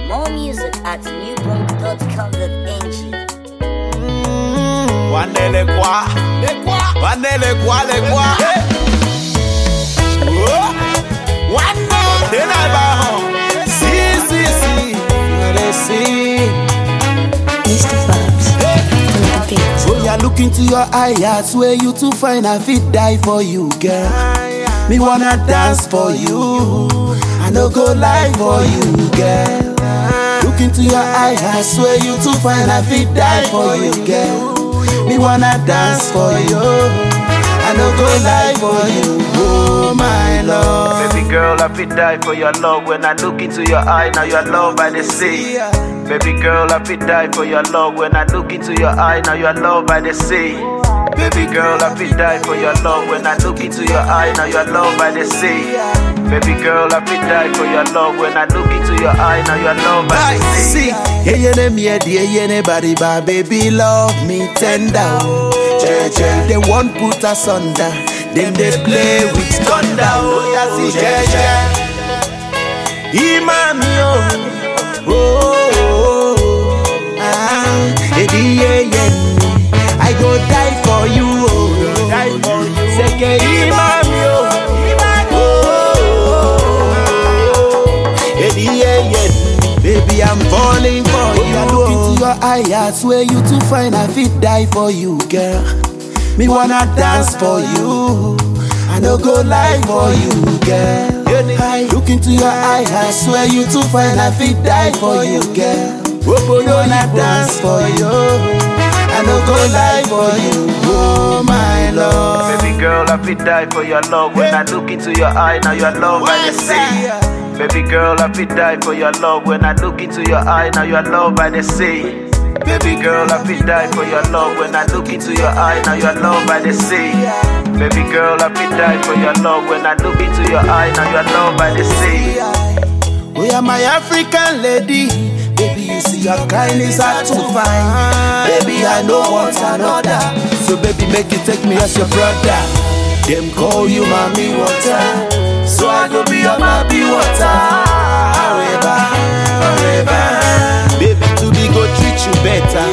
More music at newbroad.com.ng. Wanele kwa, wanele kwa le kwa. Oh, Wane, tena ba ho. Si si si, wale si. Mr. Fabs on the beat. When you look into your eye, I swear you to find I fit die for you, girl. Me wanna dance for you. I no go lie for you, girl. Look into your eye, I swear you to find I fit die for you, girl. Me wanna dance for you. I no go lie for you, oh my love. Baby girl, I fit die for your love. When I look into your eye, now your love by the sea. Baby girl, I fit die for your love. When I look into your eye, now your love by the sea. Baby girl, I fit die for your love. When I look into your eye, now your love by the sea. Baby girl, I fit die for your love. When I look into your eye, now your love by the sea. See, yeah, yeah, them, yeah, yeah, yeah, anybody, but baby, love me tender. oh. Yeah, yeah, they won't put us under. Them they play with thunder. Oh, yeah, see, yeah, yeah. Imami, oh, oh, oh, oh. ah, eh, yeah, yeah. I go die for you, oh, die for you. Seke imami, oh, oh, eh, yeah, yeah. Baby, I'm falling for you. Look into your eye, I swear you too fine. I fit die for you, girl. Me wanna dance for you. I no go lie for you, girl. I look into your eye, I swear you too fine. I fit die for you, girl. Me wanna dance for you. I no go lie for you, oh my love. Baby girl, I fit die for your love. When I look into your eye, now your love by the sea. Baby girl, I fit die for your love. When I look into your eye, now your love by the sea. Baby girl, I fit die for your love. When I look into your eye, now your love by the sea. Baby girl, I fit die for your love. When I look into your eye, now your love by the sea. We are my African lady. Baby, you see your kindness hard to find. Baby, I know want another. So baby, make you take me as your brother. Them call you mommy water. So I go be your baby water. Forever, forever. Baby, to be go treat you better.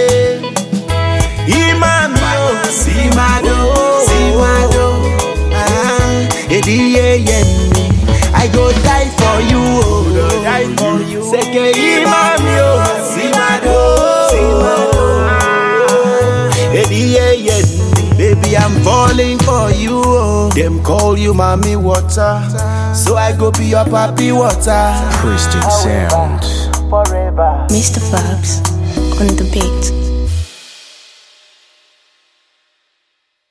Imami, oh, Simado, Simado. Ah, Edi, yeah, yeah. I go die for you, oh. die for you. Seke imami, oh. Simado, Simado. Edi, yeah, yeah. Baby, I'm falling for you, oh. Them call you mommy water. So I go be your papi water. Christian Sound. Forever. Mr. Fabs on the beat.